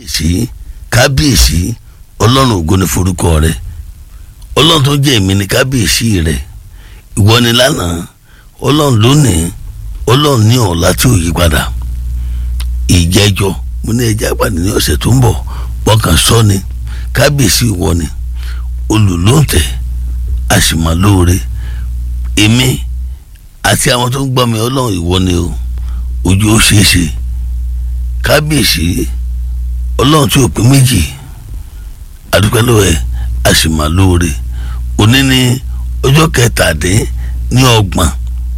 kábíyèsí kábíyèsí ọlọ́run ògo ni forúkọ rẹ ọlọ́run tó jẹ́ èmi ni kábíyèsí rẹ ìwọ ni lánàá ọlọ́run lónìí ọlọ́run ní ọ̀la tí ò yí padà ìjẹ́jọ́ mo ní ẹja pàdé ní ọ̀sẹ̀ tó ń bọ̀ bọ́kàn sọ ni kábíyèsí ìwọ ni olùlóǹtẹ̀ àṣìmọ́lóore èmi àti àwọn tó ń gbọ́ mi ọlọ́run ìwọ ni o ojú ó ṣeé ṣe kábíyèsí ọlọ́run tí ò pín méjì àdúpẹ́ lọ́wọ́ ẹ̀ àṣìmọ́lóore òní ní ọjọ́ kẹtàdín ní ọgbọ̀n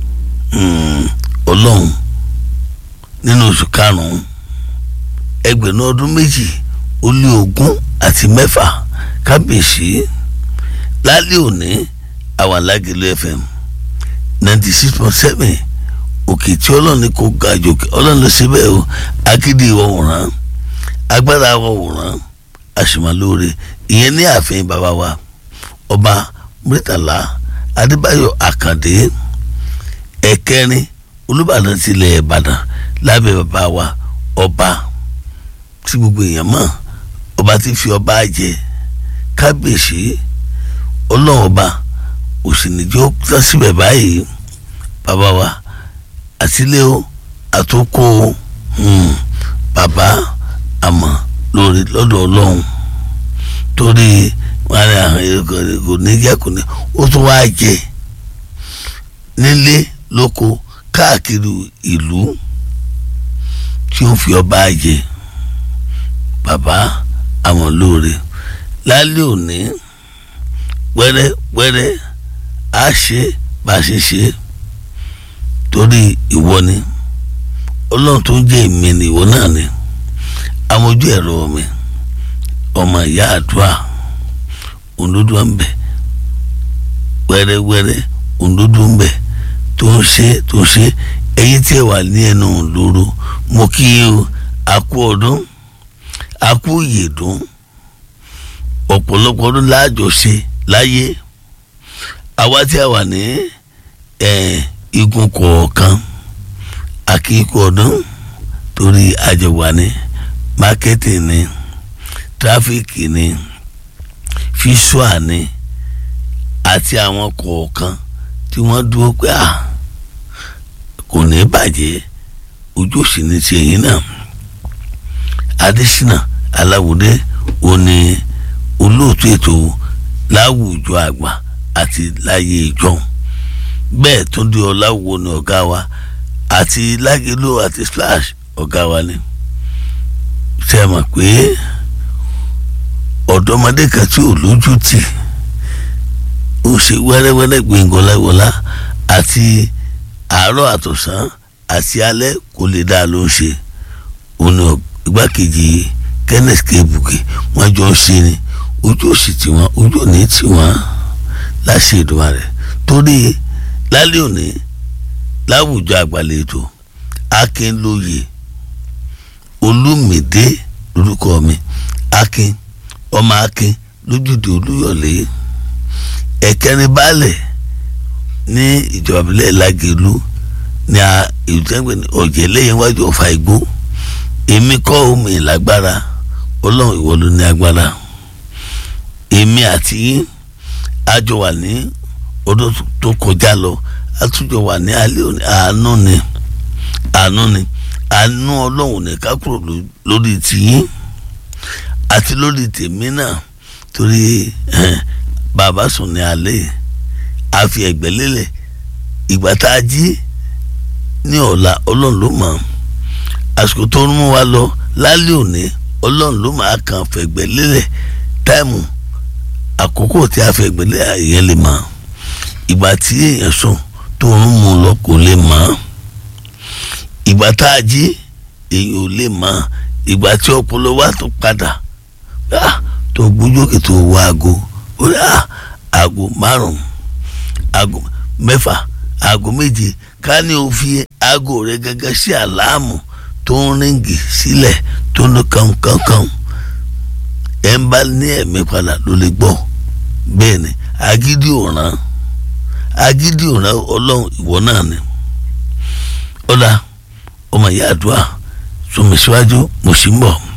ọlọ́run nínú oṣù karùn-ún ẹgbẹ̀rún ọdún méjì ó lé ogún àti mẹ́fà kábíyèsí lálẹ́ òní àwọn alágẹ̀lú fm ninety six point seven òkè tí ọlọ́run ní kò ga jòkè ọlọ́run ló ṣe bẹ́ẹ̀ o akéde ìwọ̀wòrán agbára ìwọ̀wòrán àṣìmọ́lóore ìyẹn ní ààfin bàbá wa ọba murtala adébáyọ̀ àkàndé ẹ̀kẹrin olùbàdàn tilẹ̀ ìbàdàn lábẹ́ bàbá wa ọba tí gbogbo èèyàn mọ̀ ọba tí fi ọba jẹ kábíyèsí ọlọ́run ọba òsìnìjọ́ tán síbẹ̀ báyìí bàbá wa àtìlẹ́ o àtòkò bàbá àmọ́ lórí lọ́dọ̀ ọlọ́run torí wọn ní àwọn kò ní jẹ́ kò ní ó tún wá jẹ nílé lóko káàkiri ìlú tí ó fi ọba jẹ bàbá àwọn lóore lálẹ́ òní wẹ́rẹ́ wẹ́rẹ́ á ṣe bá a ṣe ṣe torí ìwọ ni ọlọ́run tó ń jẹ́ èmi ni ìwọ náà ni amójú ẹ̀rọ mi ọmọ ìyá àdúrà òǹdódó ń bẹ wẹ́rẹ́ wẹ́rẹ́ òǹdódó ń bẹ tó ń ṣe tó ń ṣe ẹ̀yin tí ẹ wà ní ẹnu lóró mo kí o àkú ọdún àkú ìyèdún ọ̀pọ̀lọpọ̀ ọdún láàjọ ṣe láyé àwa tí a wà ní igun kọ̀ọ̀kan àkíkú ọdún torí àjọwà ní mákẹ́tì ní tráfíkì ní fíṣùà ní àti àwọn kọ̀ọ̀kan tí wọ́n dúró pé à kò ní bàjẹ́ ojú òsì ní ti ẹ̀yìn náà adésínà aláwòdé òní olóòtú ètò láwùjọ àgbà àti láyé ìjọ bẹ́ẹ̀ tó di ọláwo ní ọ̀gá wa àti lágélò àti splash ọ̀gá wa ni ṣe mọ̀ pé ọ̀dọ́mọdé kan tí ò lójú tì ó ṣe wẹ́rẹ́wẹ́rẹ́ gbẹ̀ngọ́láwọlá àti àárọ̀ àtọ̀sán àti alẹ́ kò lè dá ló ń ṣe òun ni igbákejì kenneth kebuke wọ́n jọ ń ṣe ni ojú òsì tiwọn ojú òní tiwọn láṣẹ ìdùnnú rẹ torí lálẹ́ òní láwùjọ àgbàlejò akínlóye olúmídé lórúkọ mi akin ọmọ akin lójúde olúyọ̀lé ẹ̀kẹrin baálẹ̀ ní ìjọba ìbílẹ̀ lágẹ̀lú ní ìjọba ọ̀jẹ̀ lẹ́yìn wájú ọ̀fà igbó èmi kọ́ omi ìlágbára ọlọ́run ìwọ ló ní agbára èmi àti yín àjọ wà ní ọdún tó kọjá lọ àtúnjọ wà ní alẹ́ òní àánú ni àánú ni àánú ọlọ́run ní ká kúrò lórí tiyín àti lórí tèmi náà torí bàbá sùn ní alẹ́ a fi ẹ̀gbẹ́ lélẹ̀ ìgbà tá a jí ní ọ̀la ọlọ́run ló mọ̀ àsìkò tó ń mú wa lọ lálẹ́ òní ọlọ́run ló máa kàn fẹ̀gbẹ́ lélẹ̀ táìmù àkókò tí a fẹ̀gbẹ́ lélẹ̀ yẹn lè mọ̀ ìgbà tí èèyàn sùn tó ń mú lọ kò lè mọ̀ ìgbà tá a jí èèyàn ò lè mọ̀ ìgbà tí ọpọlọ wa tó padà tó gbójókè tó wọ aago ó rí aago márùn aago mẹ́fà aago méje ká ní o fi aago rẹ gẹ́gẹ́ sí àláàmù tó ń ríngì sílẹ̀ tó ń kànkànkàn ẹ̀ ń bá ní ẹ̀mí padà ló lè gbọ́ bẹ́ẹ̀ ni agídí òràn agídí òràn ọlọ́run ìwọ náà ni ọ̀la ọmọ ìyá àdúrà sọmi síwájú mo sì ń bọ̀.